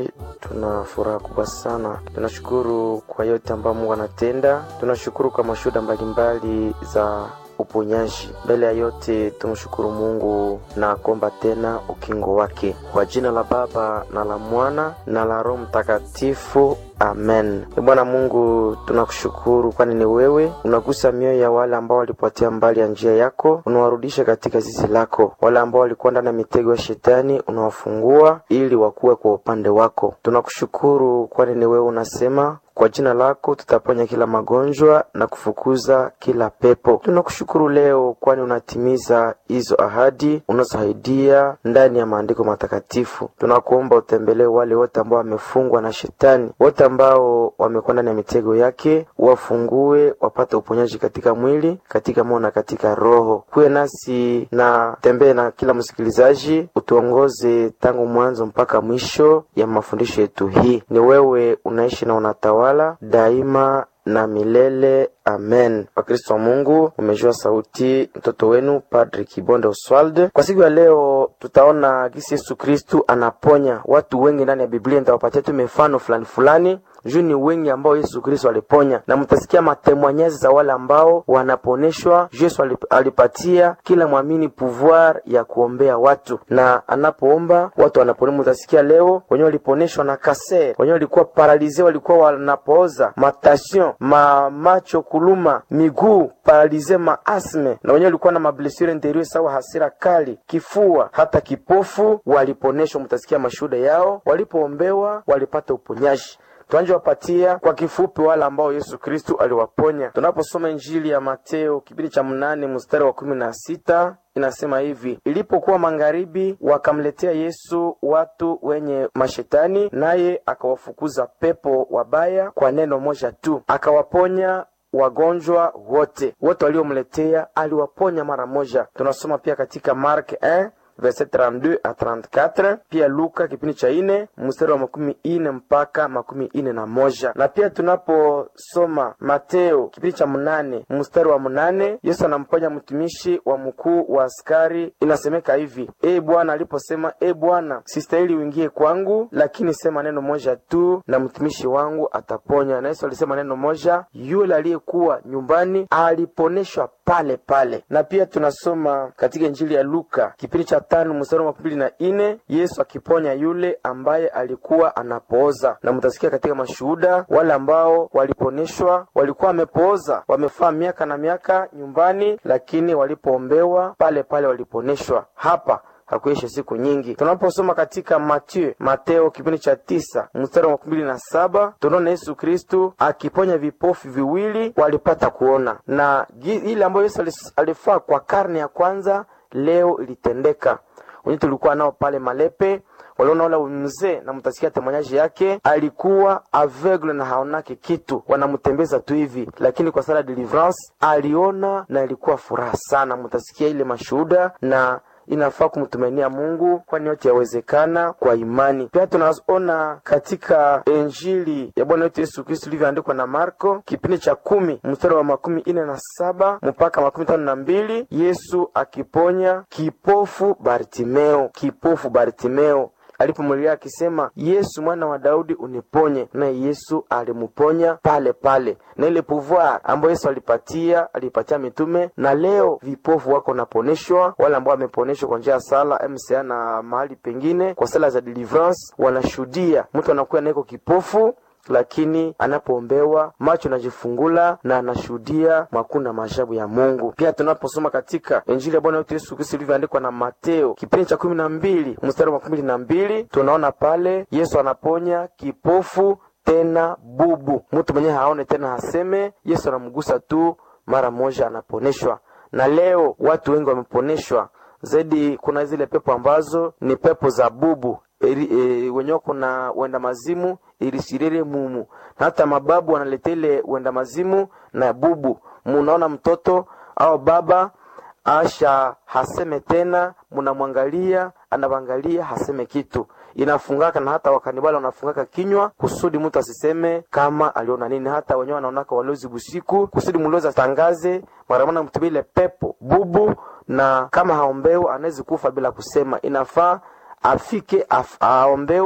kweli tuna furaha kubwa sana. Tunashukuru kwa yote ambayo Mungu anatenda. Tunashukuru kwa mashuhuda mbalimbali za uponyaji. Mbele ya yote tumshukuru Mungu na kuomba tena ukingo wake, kwa jina la Baba na la Mwana na la Roho Mtakatifu. Amen. Bwana Mungu, tunakushukuru kwani ni wewe unagusa mioyo ya wale ambao walipotea mbali ya njia yako, unawarudisha katika zizi lako. Wale ambao walikuwa ndani ya mitego ya shetani, unawafungua ili wakuwe kwa upande wako. Tunakushukuru kwani ni wewe unasema kwa jina lako tutaponya kila magonjwa na kufukuza kila pepo. Tunakushukuru leo, kwani unatimiza hizo ahadi unazoahidia ndani ya maandiko matakatifu. Tunakuomba utembelee wale wote ambao wamefungwa na shetani, wote ambao wamekuwa ndani ya mitego yake, wafungue wapate uponyaji katika mwili, katika moyo na katika roho. Kuwe nasi na tembee na kila msikilizaji, utuongoze tangu mwanzo mpaka mwisho ya mafundisho yetu. Hii ni wewe unaishi na unatawala wala daima na milele. Amen. Wakristo wa Mungu, umejua sauti mtoto wenu Padri Kibonde Oswald. Kwa siku ya leo, tutaona gisi Yesu Kristu anaponya watu wengi ndani ya Biblia. Nitawapatia tu mifano fulani fulani juu ni wengi ambao Yesu Kristo aliponya, na mtasikia matemwanyazi za wale ambao wanaponeshwa. Yesu alipatia kila mwamini pouvoir ya kuombea watu, na anapoomba watu wanapona. Mtasikia leo wenyewe waliponeshwa na kaser, wenyewe walikuwa paralize, walikuwa wanapooza matation, ma macho kuluma, miguu paralize, maasme, na wenyewe walikuwa na mablessure interieur sawa hasira kali, kifua, hata kipofu waliponeshwa. Mtasikia mashuhuda yao, walipoombewa walipata uponyaji. Tuanje wapatia kwa kifupi wale ambao Yesu Kristu aliwaponya. Tunaposoma Injili ya Mateo kipindi cha mnane mstari wa kumi na sita inasema hivi: ilipokuwa magharibi, wakamletea Yesu watu wenye mashetani, naye akawafukuza pepo wabaya kwa neno moja tu, akawaponya wagonjwa wote. Wote waliomletea aliwaponya mara moja. Tunasoma pia katika Mark 1 verset 32 a 34, pia Luka kipindi cha ine mstari wa makumi ine mpaka makumi ine na moja na pia tunaposoma Mateo kipindi cha mnane mstari wa mnane Yesu anamponya mtumishi wa mkuu wa askari. Inasemeka hivi: E Bwana, aliposema e Bwana, sistahili uingie kwangu, lakini sema neno moja tu na mtumishi wangu ataponywa. Na Yesu alisema neno moja, yule aliyekuwa nyumbani aliponeshwa pale pale. Na pia tunasoma katika Injili ya Luka kipindi cha tano mstari wa makumi mbili na ine Yesu akiponya yule ambaye alikuwa anapooza, na mtasikia katika mashuhuda wale ambao waliponeshwa walikuwa wamepooza, wamefaa miaka na miaka nyumbani, lakini walipoombewa pale pale waliponeshwa. Hapa hakuisha siku nyingi. Tunaposoma katika Mateo Mateo kipindi cha tisa mstari wa makumi mbili na saba tunaona Yesu Kristu akiponya vipofu viwili walipata kuona, na ile ambayo Yesu alifaa kwa karne ya kwanza leo ilitendeka. Wenye tulikuwa nao pale Malepe waliona ule mzee na mtasikia temanyaji yake alikuwa aveugle na haonake kitu, wanamtembeza tu hivi, lakini kwa sala deliverance aliona na ilikuwa furaha sana. Mtasikia ile mashuhuda na inafaa kumtumainia Mungu kwani yote yawezekana kwa imani. Pia tunaona katika Injili ya Bwana wetu Yesu Kristo ilivyoandikwa na Marko kipindi cha kumi mstari wa makumi ine na saba mpaka makumi tano na mbili Yesu akiponya kipofu Bartimeo, kipofu Bartimeo alipomlilia akisema, Yesu mwana wa Daudi uniponye, naye Yesu alimuponya pale pale. Na ile pouvoir ambayo Yesu alipatia alipatia mitume, na leo vipofu wako naponeshwa, wale ambao wameponeshwa kwa njia ya sala MCA na mahali pengine kwa sala za deliverance, wanashuhudia mtu anakuwa naiko kipofu lakini anapoombewa macho najifungula na anashuhudia makuu na maajabu ya Mungu. Pia tunaposoma katika Injili ya Bwana wetu Yesu Kristo ilivyoandikwa na Mateo kipindi cha kumi na mbili mstari wa makumi mbili na mbili tunaona pale Yesu anaponya kipofu tena bubu, mtu mwenyewe haone tena haseme, Yesu anamgusa tu mara moja anaponeshwa. Na leo watu wengi wameponeshwa zaidi. Kuna zile pepo ambazo ni pepo za bubu e, wenyewe kuna wenda mazimu ilisirere mumu na hata mababu wanaleta ile wenda mazimu na bubu. Munaona mtoto au baba asha haseme tena, munamwangalia anavangalia haseme kitu, inafungaka na hata wakanibali wanafungaka kinywa kusudi mtu asiseme kama aliona nini. Hata wenyewe wanaonaka walozi busiku kusudi mlozi atangaze maramana mtumile pepo bubu, na kama haombewe anawezi kufa bila kusema. Inafaa afike af, aombewe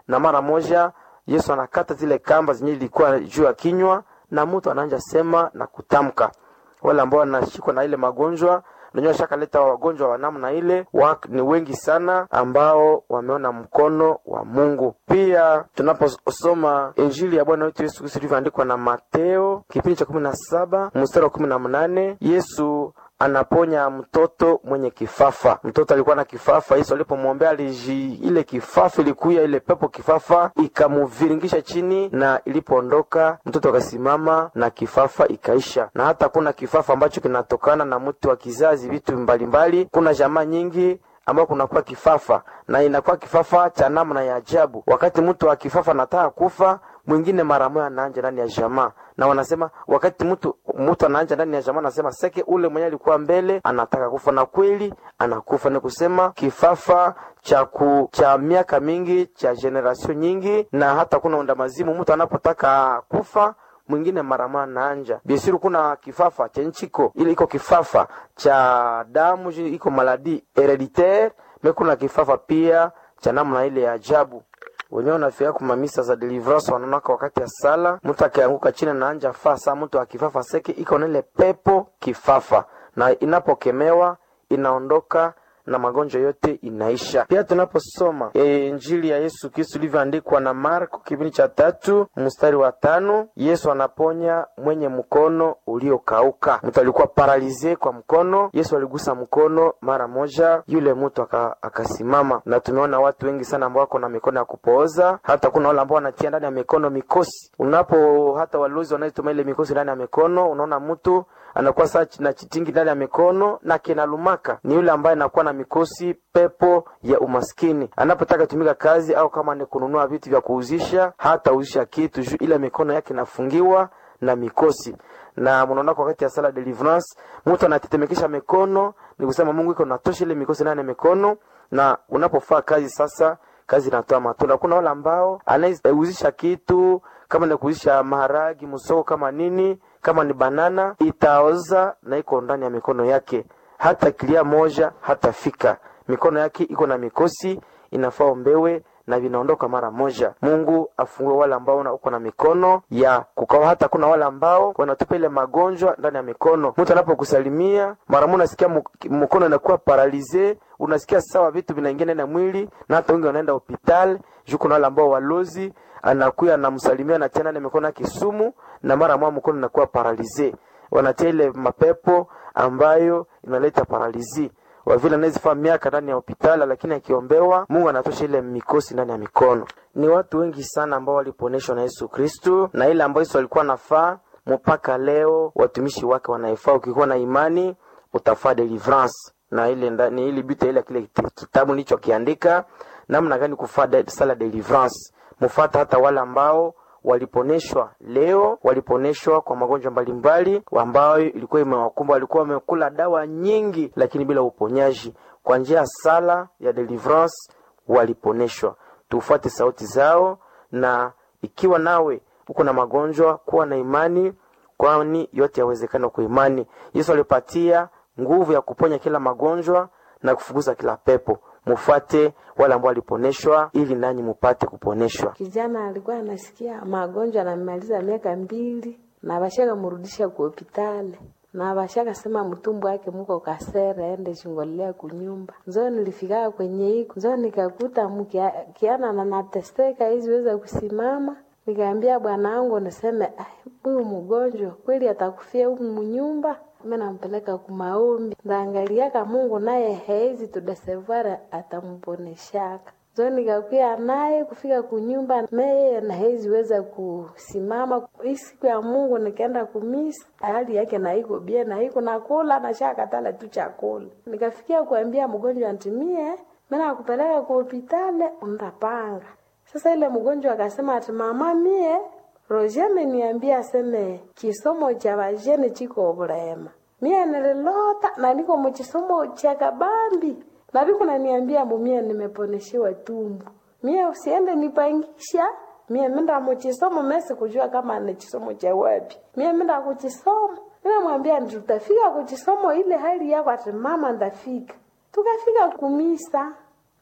na mara moja Yesu anakata zile kamba zenye ilikuwa juu ya kinywa, na mtu anaanja sema na kutamka. Wale ambao wanashikwa na ile magonjwa najua shakaleta wagonjwa wa namna ile wa, ni wengi sana ambao wameona mkono wa Mungu. Pia tunaposoma Injili ya Bwana wetu Yesu Kristo ilivyoandikwa na Mateo kipindi cha kumi na saba mstari wa kumi na mnane Yesu anaponya mtoto mwenye kifafa. Mtoto alikuwa na kifafa. Yesu alipomwombea aliji, ile kifafa ilikuya, ile pepo kifafa ikamuviringisha chini, na ilipoondoka mtoto akasimama na kifafa ikaisha. Na hata kuna kifafa ambacho kinatokana na mtu wa kizazi, vitu mbalimbali. Kuna jamaa nyingi ambao kunakuwa kifafa na inakuwa kifafa cha namna ya ajabu. Wakati mtu wa kifafa anataka kufa, mwingine mara moja anaanja ndani ya jamaa, na wanasema wakati mtu mtu anaanja ndani ya jamaa, anasema seke ule mwenye alikuwa mbele anataka kufa, na kweli anakufa. Ni kusema kifafa cha ku, cha miaka mingi cha generation nyingi, na hata kuna unda mazimu, mtu anapotaka kufa mwingine marama naanja biesiru kuna kifafa cha nchiko ile iko kifafa cha damu iko maladi hereditaire me kuna kifafa pia cha namna ile ya ajabu wenyewe unafika kumamisa za deliverance wanaonaka wakati ya sala mtu akianguka chini na anja faa saa mtu akifafa seke iko na ile pepo kifafa na inapokemewa inaondoka na magonjwa yote inaisha. Pia tunaposoma e, Injili ya Yesu Kristo ilivyoandikwa na Marko kipindi cha tatu mstari wa tano Yesu anaponya mwenye mkono uliokauka. Mtu alikuwa paralize kwa mkono, Yesu aligusa mkono mara moja, yule mtu aka, akasimama. Na tumeona watu wengi sana ambao wako na mikono ya kupooza, hata kuna wale ambao wanatia ndani ya mikono mikosi. Unapo hata walozi wanaituma ile mikosi ndani ya mikono, unaona mtu anakuwa saa na chitingi ndani ya mikono na kinalumaka, ni yule ambaye anakuwa na mikosi pepo ya umaskini. Anapotaka tumika kazi au kama ni kununua vitu vya kuuzisha, hata uzisha kitu juu ile mikono yake inafungiwa na mikosi. Na mnaona kwa wakati ya sala deliverance, mtu anatetemekesha mikono, ni kusema Mungu iko natosha ile mikosi ndani ya mikono, na unapofaa kazi sasa kazi inatoa matunda. Kuna wale ambao anauzisha kitu kama ni kuuzisha maharagi msoko, kama nini, kama ni banana, itaoza na iko ndani ya mikono yake hata kilia moja hatafika. Mikono yake iko na mikosi, inafaa ombewe na vinaondoka mara moja. Mungu afungue wale ambao uko na mikono ya kukawa. Hata kuna wale ambao wanatupa ile magonjwa ndani ya mikono. Mtu anapokusalimia mara moja, unasikia mkono inakuwa paralize, unasikia sawa, vitu vinaingia ndani ya mwili, na hata wengi wanaenda hospitali juu. Kuna wale ambao walozi anakuya anamsalimia na tena mikono yake sumu, na mara moja mkono inakuwa paralize wanatia ile mapepo ambayo inaleta paralizi wa vile anawezifaa miaka ndani ya hospitali, lakini akiombewa Mungu anatosha ile mikosi ndani ya mikono. Ni watu wengi sana ambao waliponeshwa na Yesu Kristu, na ile ambayo Yesu alikuwa nafaa mpaka leo watumishi wake wanaifaa. Ukikuwa na imani utafaa deliverance, na ile ndani ili bita ile kile kitabu nilichokiandika namna gani kufaa sala deliverance, mfuata hata wale ambao waliponeshwa leo, waliponeshwa kwa magonjwa mbalimbali ambayo ilikuwa imewakumba. Walikuwa wamekula dawa nyingi, lakini bila uponyaji. Kwa njia ya sala ya deliverance waliponeshwa. Tufuate sauti zao, na ikiwa nawe uko na magonjwa, kuwa na imani, kwani yote yawezekana kwa imani. Yesu alipatia nguvu ya kuponya kila magonjwa na kufukuza kila pepo. Mufuate wale ambao waliponeshwa ili nanyi mupate kuponeshwa. Kijana alikuwa anasikia magonjwa, anamaliza miaka mbili na bashaka murudisha ku hospitali na bashaka sema mtumbu wake muko kasere ende chingolea kunyumba. Nzo nilifika kwenye hiko nzo nikakuta mkiana na natesteka hizi weza kusimama, nikaambia bwana wangu niseme huyu mgonjwa kweli atakufia humu munyumba mimi nampeleka kumaombi, ndaangaliaka Mungu naye hezi tudesevara atamponeshaka zo nikakuya naye kufika kunyumba meye na hezi weza kusimama. Hii siku ya Mungu nikaenda kumisa, hali yake naiko bie naiko nakula na shakatala tu chakula. Nikafikia kuambia mgonjwa antimie mimi nakupeleka ku hospitali undapanga. Sasa ile mgonjwa akasema ati mama mie Roger ameniambia aseme kisomo cha vajene chiko bulema. Mie nililota na niko muchisomo cha kabambi. Na biko naniambia mumie nimeponeshiwa tumbu. Mie usiende nipangisha. Mie menda muchisomo mesi kujua kama ni chisomo cha wapi. Mie menda kuchisomo. Mimi mwambia tutafika kuchisomo ile hali yako ati mama ndafika. Tukafika kumisa.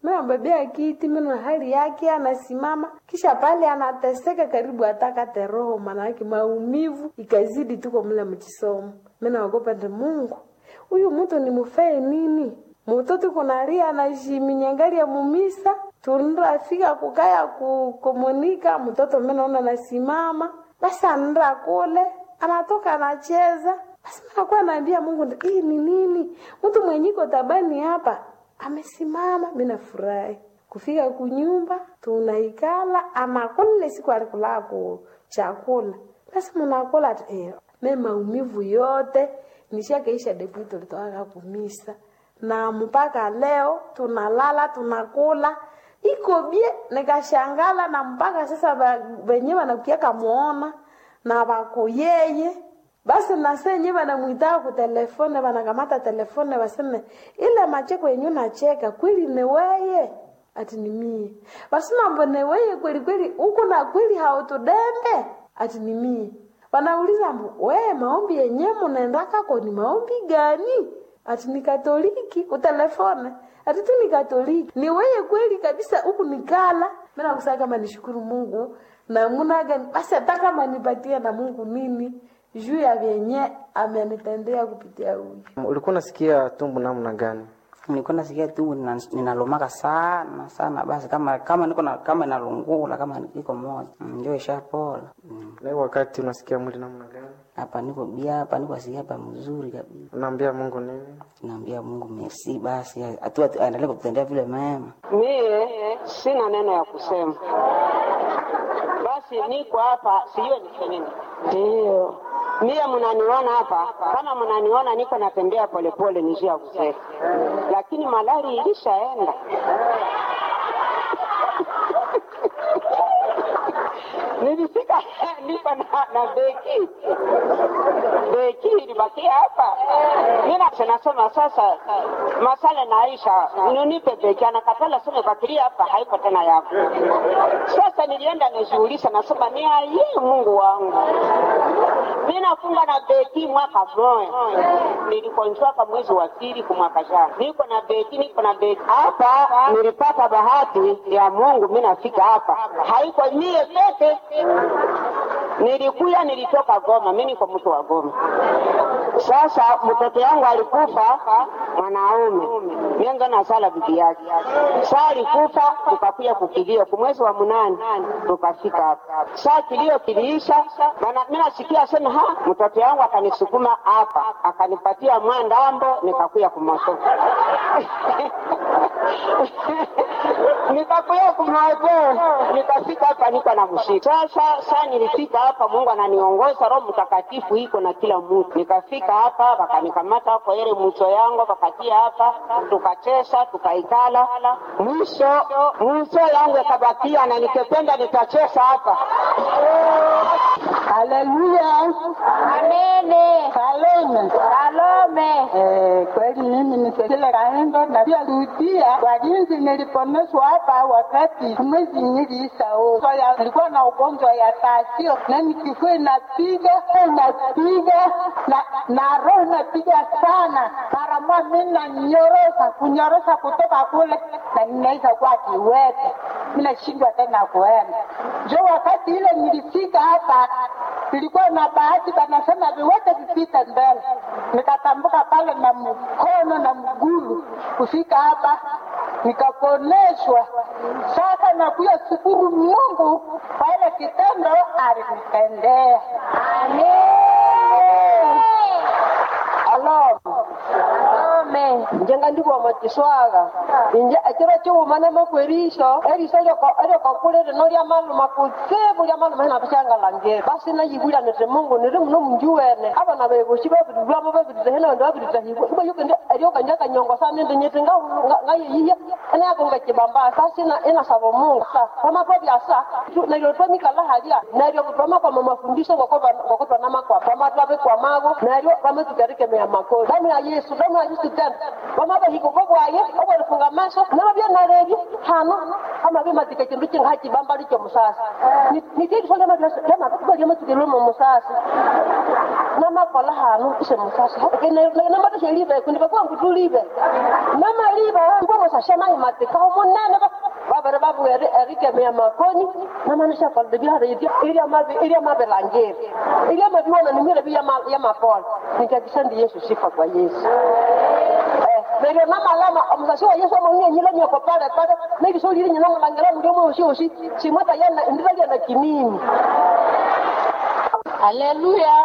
minambebea kiti mina hali yake anasimama kisha pale anateseka karibu atakate roho manake maumivu ikazidi tuko mle mchisomo minaogopa ndi mungu huyu mtu ni mufee nini mutoto kunalia anajiminyangari mumisa tunrafika kukaya kukomunika mtoto minaona nasimama basi anra kule anatoka anacheza basi minakuwa naambia mungu hii ni nini mtu mwenyiko tabani hapa amesimama minafurahi kufika kunyumba tunaikala anakula siku alikulaa ku chakula basi munakula eh, me maumivu yote nishakaisha depi tulitoaka kumisa na mpaka leo tunalala tunakula iko bie nikashangala na mpaka sasa venye wanakiaka muona na wako yeye basi nasenye wanamwitaka kutelefone wanakamata telefone waseme ile macheko yenyu nacheka kweli ni weye ati ni mie basi mambo ni weye kweli kweli huku na kweli hautudembe ati ni mie wanauliza mbu weye maombi yenye munaendakako ni maombi gani ati ni katoliki utelefone ati tu ni katoliki ni weye kweli kabisa huku nikala mina kusaa kama nishukuru mungu na munaga basi hata kama nipatie na mungu nini juu ya vyenye amenitendea kupitia huyu ulikuwa unasikia tumbu namna gani nilikuwa nasikia tumbo nina- ninalumaka sana sana basi kama kama niko na kama inalungula kama iko moja Mm, ndio ishapola Mm. na hiyo wakati unasikia mwili namna gani hapa niko bia hapa niko asikia hapa mzuri kabisa unaambia mungu nini naambia mungu merci basi atu atu- aendelee kutendea vile mema Mie sina neno ya kusema, basi niko hapa, sijue nifanye nini. Ndio mie mnaniona hapa, kama mnaniona niko natembea polepole, ni njia ya kusema, lakini malari ilishaenda. nilifika niko na, na beki beki ilibakia hapa. Mimi nasema sasa, masala naisha, nunipe beki. Anakatala sema bakiria hapa, haiko tena yako. Sasa nilienda nishughulisha, nasema ni aye, Mungu wangu, mimi nafunga na beki mwaka mmoja, nilikonjwaka mwezi wa pili kwa mwaka jana, niko na beki, niko na beki hapa. Nilipata bahati ya Mungu, mimi nafika hapa, haiko mie peke nilikuya nilitoka Goma, mimi niko mtu wa Goma. Sasa mtoto yangu alikufa mwanaume, mienga na sala bibi yake. Saa alikufa tukakuya kukilio kwa mwezi wa munane, tukafika hapa. Saa kilio kiliisha, bana mimi nasikia sema ha, mtoto yangu akanisukuma hapa, akanipatia mwandambo, nikakuya kumoto nikakuya kumoto, nikafika hapa niko na mshika. Sasa saa nilifika hapa, Mungu ananiongoza, Roho Mtakatifu iko na kila mtu. Nikafika hapa, wakanikamata kwa ile mcho yangu, wakatia hapa, tukacheza, tukaikala. Mwisho mwisho yangu yakabakia, na nikipenda nitacheza hapa. Haleluya, Amene. salome Salome. Eh, kweli mimi ni Cecilia Kahendo na pia rudia kwa jinsi niliponeshwa hapa wakati mwezi niliisha soya, nilikuwa na ugonjwa ya tasio na nikifua inapiga inapiga na na roho inapiga sana, mara moja mimi nanyorosa kunyorosa kutoka kule na ninaweza kuwa kiwete, mimi nashindwa tena kuenda. Jo, wakati ile nilifika hapa nilikuwa na bahati, banasema viwete vipite mbele, nikatambuka pale na mkono na mgulu kufika hapa nikaponeshwa. Sasa nakuya shukuru Mungu kwa ile kitendo alinitendea. Alo, Salome. njenga ndiko matiswaga inje akira chiumana makwerisho eriso eriokakulire no ria manu makutsibu ria manu mahina bichangalange basi nayibwira nete mungu niri muno munjuwene abana bebushi babirirwamo babirire hena bandi babirire hibwe ibo yukende eriokanja kanyongo sa nindi nyete ngayeyiya enayakunga kibamba sasi inasaba mungu pamapo byasa neryo twamikala haria neryo twamakwa mafundisho ngokotwanama kwa pamatwabe kwa mago neryo pamatukarikemea makozi damu ya yesu damu ya yesu tena vamavahiko vovwaye ovolifunga maso namavya nalevye hano amavye matika kindu kinga chibambali cho musasi nitediso lyamatikaliamatikilimo musasi namakola hano ise musasi namatashelive kundi vakwangu tulive namaliva ngomosashanayo matika omunene vavere vavu erikemea makoni namanashakolde vyareivya ilyamavilangeri ilyamaviwona nimilevi yamapola nikakisandi yesu sifa kwa yesu neryo namalama omusasi wa yesu omong'enyile nyoko pale pale nebisolile nyina mulangela muli omwosiosi simweta yana indira lyana kinini haleluya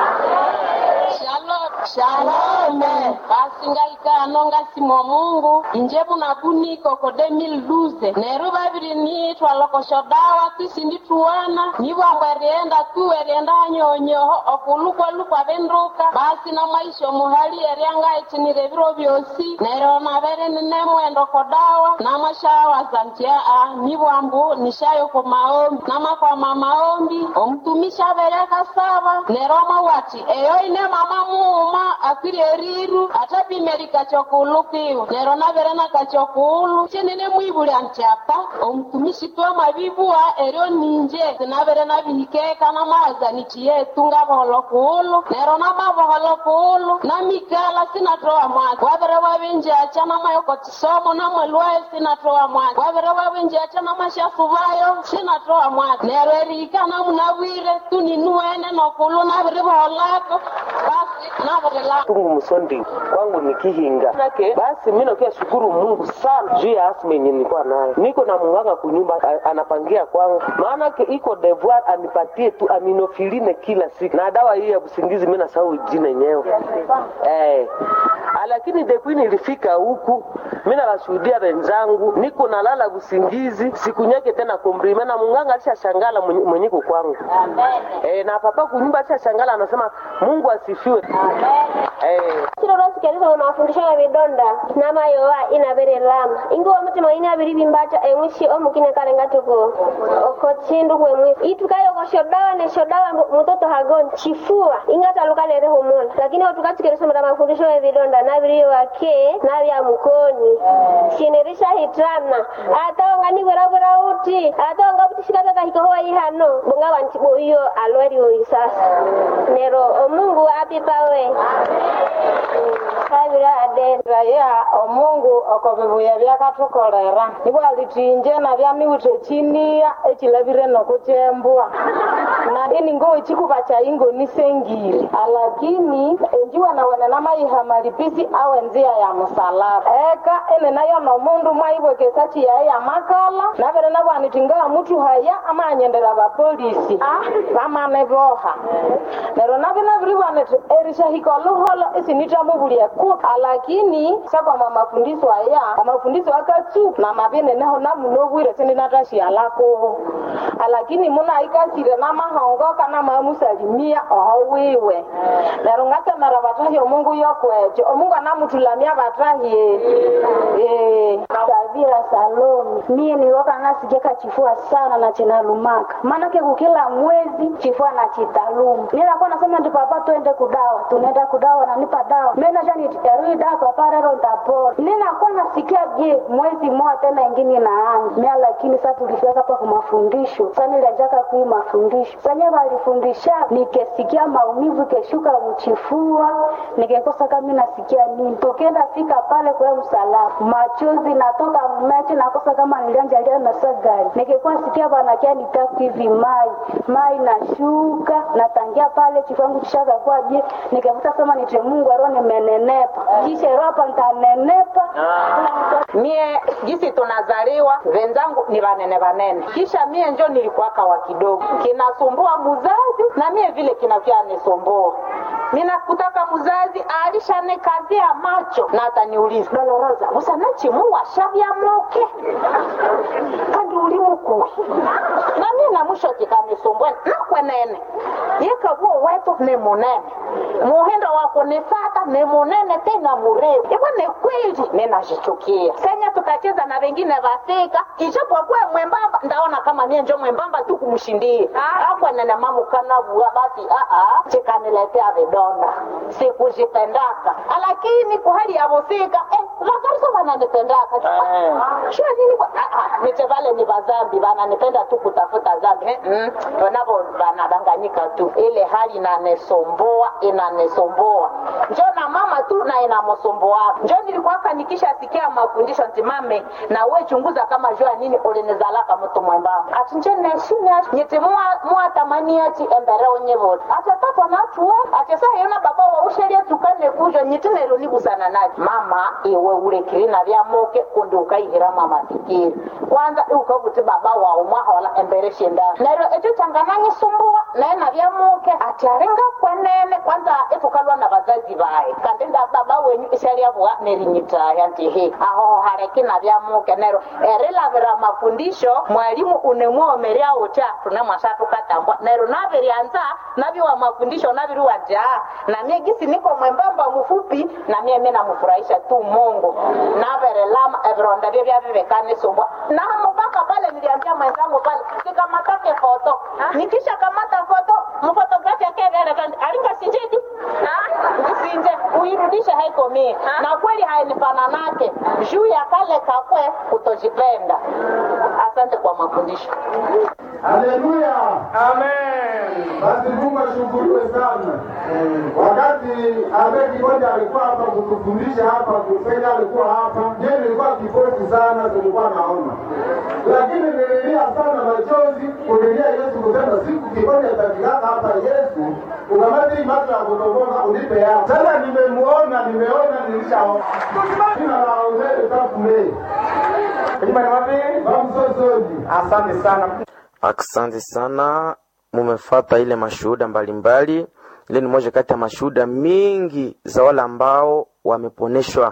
shalom shalom basi ngaikano ngasimo mungu inje bunabuniko ko 2012 neru babiri niitwa lokosho dawa tisindituwana nibwambwa erienda tu erienda anyonyoho okulukwaluka benduka basi na maisha muhali eriangaitinire biro byosi neryo nabere ninemwendo ko dawa namashawaza nti aa nibwambu nishayo ku maombi namakwama maombi omutumishi abere akasaba neryo amawati eyo ine mama muuma akwiri eriru atapimeri kachokulukiwa neryo nabere nakachokulu chenene mwibulya nti apa omutumishi twamabibuwa eryo ninje sinabere nabihikeka namawaza niti yetu ngaboholo kuulu neryo namaboholo kuulu namikala sinatoa mwazi wabere wabenjacha namayoko chisomo namwelwayo sinatoa mwazi wabere wabenjacha namashafubayo sinatoa mwazi neryo erika namunabwire tuninuene nokulu nabiriboholako basi nabirilako tungu msondi kwangu ni kihinga nake basi mi nakia shukuru mungu sana juu ya asma yenye nilikuwa nayo niko na munganga kunyumba a- anapangia kwangu maanake iko devoir anipatie tu aminofiline kila siku na dawa hii ya usingizi mi nasahau jina yenyewe eh. Ah, lakini depuis nilifika huku mi nawashuhudia wenzangu niko nalala usingizi siku nyake tena kombrime na munganga alishashangala mwenye- mwenyeko kwangu eh, na papa kunyumba alishashangala anasema mungu asifiwe eh. siro lwasikelisa ono afundishaga bidonda namayowa inabere lama ingiwa mutima ine abiri bimbacha emwishi omukine kale ngatuko oko chindu kwemwisi itukayo ko shodawa ne shodawa mbu- mutoto hagon chifua ingataluka lere humula lakini otukasikelisa mata mafundisho ya vidonda nabiri wake nabya mukoni shinerisha hitana atonga nibwerabwera uti atonga butishikaka kahikohowa ihano bunga wantibo iyo alweri oyi sasa nero omungu apipawe kabira adenda ya omungu okobibuya byakathukolera nibwo alitinje nabyamiwithe chiniya echilabire nokuchembwa nakini ngowe chikuba chaingonisengire alakini enjiwa nawene namayiha malipisi awe nzia ya musalaba eka ene nayo nomundu mwaibwekesa chiyaye ya makala nabere nabwaniti ngawa mutu haya amanyendera bapolisi bamane boha neryo nabi nabiribwaniti erishahika oluholo isinithamubulyeku alakini sakwama mafundisho aya amafundisho akatsu na mabineneho namunobwire sindinatashialakubo alakini munaikasire namahongoka namamusalimia oho wiwe neryo ngasemera batahi omungu yokwekyo omungu anamuthulamia batahi Eh. Savira Salomi. Mie nilioka nasigeka chifua sana na chinalumaka, maanake kukila mwezi chifua na chitaluma. Ninakuwa nasema ndi papa, twende kudawa, tunaenda kudawa, nanipa dawa menashaniterui dawa papa, rero ntapona. Ninakuwa nasikia je, mwezi mmoja tena ingine inaanza mia, lakini sasa tulifika hapa kwa mafundisho, sasa nilianzaka kui mafundisho sanye walifundisha, nikesikia maumivu keshuka mchifua, nikekosa kama nasikia nini, tukienda fika pale kwa msalaba, machozi natoka mmeche, nakosa kama nilianjalia na sagari, nikikuwa sikia banakia nitaku hivi mai mai nashuka natangia pale chifangu chishaka kwa je, nikavuta sema nite Mungu aro nimenenepa, kisha ropa ntanenepa mie jisi tunazaliwa wenzangu ni vanene vanene kisha mie njo nilikuwaka wa kidogo kinasumbua muzazi na mie vile kinavyanisumbua ninakutaka muzazi alishanikazia macho na ataniuliza doloroza usanachimu washavya moke kandi uli mukui na mie mwisho kikanisumbua nakwenene yekavuo wetu ni munene muhindo wa kunifata ni munene tena murefu ivo ni kweli ninashichukia senye tukacheza na wengine vasika ichapokuwa mwembamba ndaona kama mie njo mwembamba tu kumshindie akwenene mamukanavua basi aa chikaniletea vidonda sikujipendaka lakini kuhali ya vusika eh, vakarisa vananipendaka shua nini kwa- ah, ah, niche vale ni vazambi vananipenda tu kutafuta zambi eh, mm, wanavo vanadanganyika tu ile hali inanisomboa inanisomboa njo na mama tu na inamsomboa njo nilikuwaka nikishasikia mafundisho ntimame na we chunguza kama jua nini ulinizalaka mtu mwembamba ati nje neshinya nyiti mwatamani ati embere onyevoli ati atatwa natuwe ati sa yona baba wa usheria tukane kujo nyiti nero nibusana naye mama iwe ulekirina vya moke kundi ukaihiramo amafikiri kwanza iukavuti baba wawe mwahola embere shindana nero echo changananyisumbua naye navya moke ati aringa kwenene kwanza itukalwa na vazazi vaye kandi nda baba wenyu ishalyavua nerinyitaya nti he aho hareki navya moke nero erilavira mafundisho mwalimu unemwomerya uta tune mwasa tukatambwa nero naviryanza naviwa mafundisho naviriwa ja na mie gisi niko mwembamba mfupi na mie mi namfurahisha tu mungu naverelama evironda vye vyavivekanisumbwa na mubaka pale niliambia mwenzangu pale sikamatake foto nikisha kamata foto mfotografi akeverekani alinga sinjidi usinje uirudishe haiko mie na kweli hainifananake juu ya kale kakwe kutojipenda asante kwa mafundisho Haleluya. Amen. Basi Mungu ashukuriwe sana. Wakati Abe Kigonja alikuwa hapa kutufundisha hapa, kusenya alikuwa hapa, je, nilikuwa kipofu sana, tulikuwa naona, lakini nililia sana machozi kulilia Yesu kusema siku Kigonja atakilaka hapa, Yesu ukamati hii macho ya kutoboka unipe yao. Sasa nimemuona, nimeona, nilishaona. Jina la Ozee Tafume. Bamsosoji. Asante sana. Asante sana, mumefata ile mashuhuda mbalimbali. Ile ni moja kati ya mashuhuda mingi za wale ambao wameponeshwa,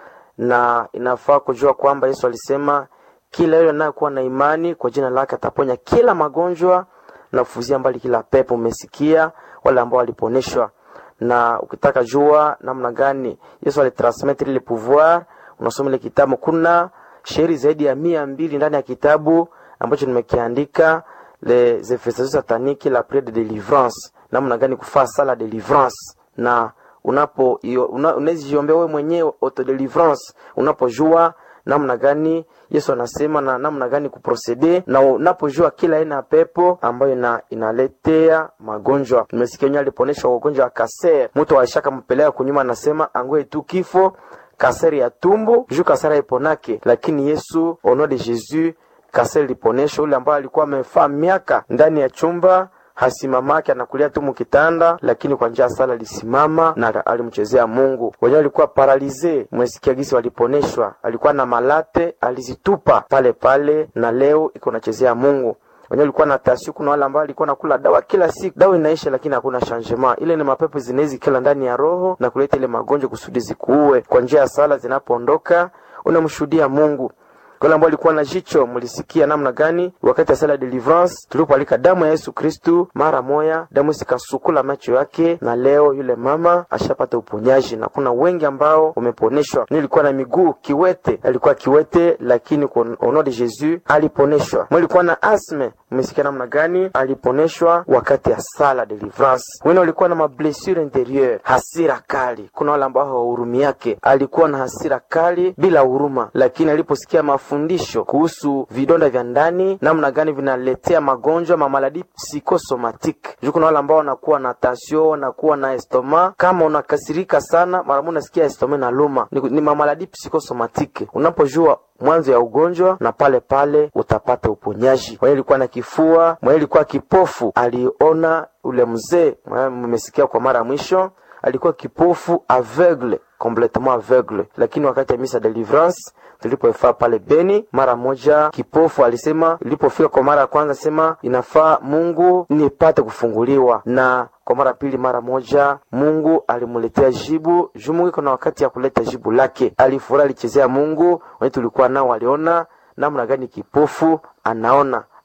na inafaa kujua kwamba Yesu alisema kila yule anayekuwa na imani kwa jina lake ataponya kila magonjwa na kufuzia mbali kila pepo. Umesikia wale ambao waliponeshwa, na ukitaka jua namna gani Yesu alitransmettre ile pouvoir, unasoma ile kitabu. Kuna shairi zaidi ya mia mbili ndani ya kitabu ambacho nimekiandika les infestations sataniques la prière de délivrance, namna gani kufaa sala delivrance na unapo una, unawezijiombea wewe mwenyewe auto delivrance unapojua namna gani Yesu anasema na namna gani kuprocede na unapojua kila aina ya pepo ambayo ina, inaletea magonjwa. Nimesikia wenyewe aliponeshwa ugonjwa wa kaser, mtu alishaka mpeleka kunyuma, anasema angoe tu kifo kaseri ya tumbo juu kaseri haiponake, lakini Yesu au nom de Jésus kaseri liponesha. Ule ambaye alikuwa amefaa miaka ndani ya chumba hasimamake anakulia tu mukitanda, lakini kwa njia ya sala alisimama na alimchezea Mungu. Wenyewe alikuwa paralize, mwesikia gisi waliponeshwa, alikuwa na malate alizitupa pale pale, na leo iko nachezea Mungu wenyewe ulikuwa na tasio. Kuna wale ambao alikuwa nakula dawa kila siku, dawa inaisha, lakini hakuna changement. Ile ni mapepo zinawezi kila ndani ya roho na kuleta ile magonjwa kusudi zikuue. Kwa njia ya sala zinapoondoka, unamshuhudia Mungu. Wale ambao walikuwa na jicho, mlisikia namna gani wakati ya sala deliverance tulipoalika damu ya Yesu Kristu, mara moya damu sikasukula macho yake, na leo yule mama ashapata uponyaji, na kuna wengi ambao wameponeshwa. Nilikuwa na miguu kiwete, alikuwa kiwete, lakini kwa au nom de Jesus aliponeshwa. Mlikuwa na asme, mmesikia namna gani aliponeshwa wakati ya sala deliverance. Wengine walikuwa na mablessure intérieure, hasira kali. Kuna wale ambao hawahurumi yake, alikuwa na hasira kali bila huruma, lakini aliposikia mafundisho kuhusu vidonda vya ndani, namna gani vinaletea magonjwa mamaladi psychosomatique. Juu kuna wale ambao wanakuwa na tension, wanakuwa na estoma. Kama unakasirika sana, mara moja unasikia estoma na luma, ni, ni mamaladi psychosomatique. Unapojua mwanzo ya ugonjwa na pale pale utapata uponyaji. Mwenye alikuwa na kifua, mwenye alikuwa kipofu, aliona ule mzee, mmesikia kwa mara ya mwisho, alikuwa kipofu aveugle, complètement aveugle, lakini wakati ya misa deliverance tulipoifaa pale Beni, mara moja kipofu alisema, ilipofika kwa mara ya kwanza sema inafaa Mungu nipate kufunguliwa, na kwa mara pili, mara moja Mungu alimuletea jibu juu Mungu iko na wakati ya kuleta jibu lake. Alifurahi, alichezea Mungu. Wenye tulikuwa nao waliona namna gani kipofu anaona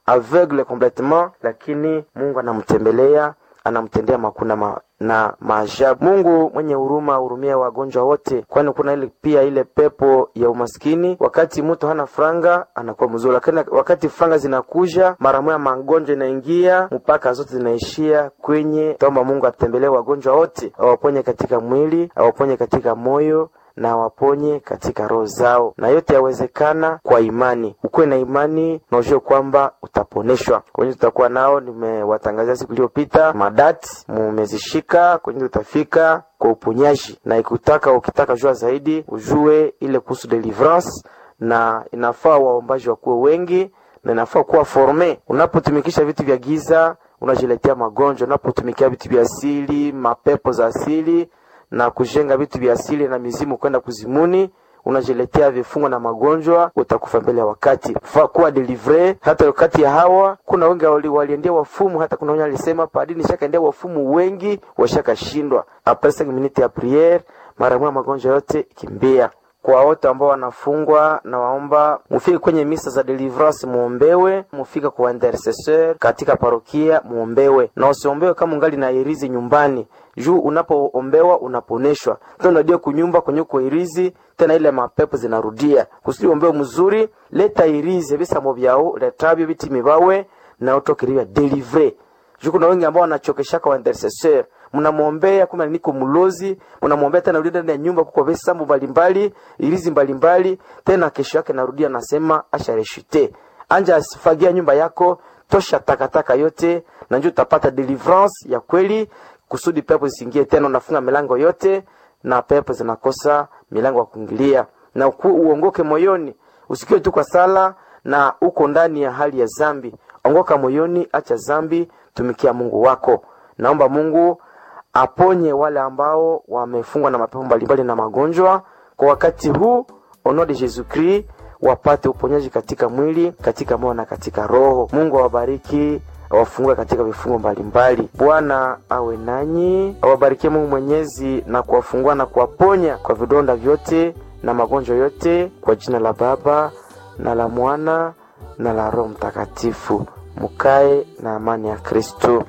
aveugle complètement, lakini Mungu anamtembelea anamtendea makuna ma, na maajabu. Mungu mwenye huruma hurumia wagonjwa wote, kwani kuna ile pia ile pepo ya umaskini. Wakati mtu hana franga anakuwa mzuri, lakini wakati franga zinakuja mara moja magonjwa inaingia mpaka zote zinaishia kwenye. Taomba Mungu atembelee wagonjwa wote, awaponye katika mwili, awaponye katika moyo na waponye katika roho zao, na yote yawezekana kwa imani. Ukuwe na imani na ujue kwamba utaponeshwa. Kwenye tutakuwa nao, nimewatangazia siku iliyopita madati, mumezishika kwenye tutafika kwa uponyaji, na ikutaka ukitaka jua zaidi ujue ile kuhusu deliverance, na inafaa waombaji wakuwe wengi na inafaa kuwa forme. Unapotumikisha vitu vya giza unajiletea magonjwa. Unapotumikia vitu vya asili, mapepo za asili na kujenga vitu vya asili na mizimu kwenda kuzimuni, unajiletea vifungo na magonjwa, utakufa mbele ya wakati. Faa kuwa delivre. Hata wakati ya hawa kuna wengi wali, waliendea wafumu, hata kuna wenye alisema padini shakaendea wafumu wengi washakashindwa. Apres 5 minutes ya priere, mara moja magonjwa yote kimbia kwa wote ambao wanafungwa na waomba mufike kwenye misa za deliverance muombewe, mufike kwa intercessor katika parokia muombewe, na usiombewe kama ungali na irizi nyumbani juu unapoombewa unaponeshwa tena, unadia kunyumba kwenye kwa irizi tena, ile mapepo zinarudia kusudi ombewe mzuri. Leta irizi bisamo byao letabyo biti mibawe na utokiriwa delivre juu kuna wengi ambao wanachokeshaka wa intercessor mnamwombea kumbe niko mlozi, mnamwombea tena rudi ndani ya nyumba kwa visambu mbalimbali, ilizi mbalimbali, tena kesho yake narudia nasema ashareshite anja asifagia nyumba yako, tosha takataka yote, na njoo utapata deliverance ya kweli, kusudi pepo zisingie tena. Unafunga milango yote na pepo zinakosa milango ya kuingilia, na uku, uongoke moyoni, usikiwe tu kwa sala na uko ndani ya hali ya zambi. Ongoka moyoni, acha zambi, tumikia Mungu wako. Naomba Mungu aponye wale ambao wamefungwa na mapepo mbalimbali na magonjwa kwa wakati huu, au nom de Jesus Christ, wapate uponyaji katika mwili, katika moyo na katika roho. Mungu awabariki, awafungue katika vifungo mbalimbali. Bwana awe nanyi, awabarikie Mungu Mwenyezi na kuwafungua na kuwaponya kwa vidonda vyote na magonjwa yote, kwa jina la Baba na la Mwana na la Roho Mtakatifu. Mukae na amani ya Kristo.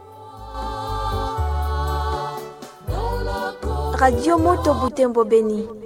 Radio Moto Butembo Beni.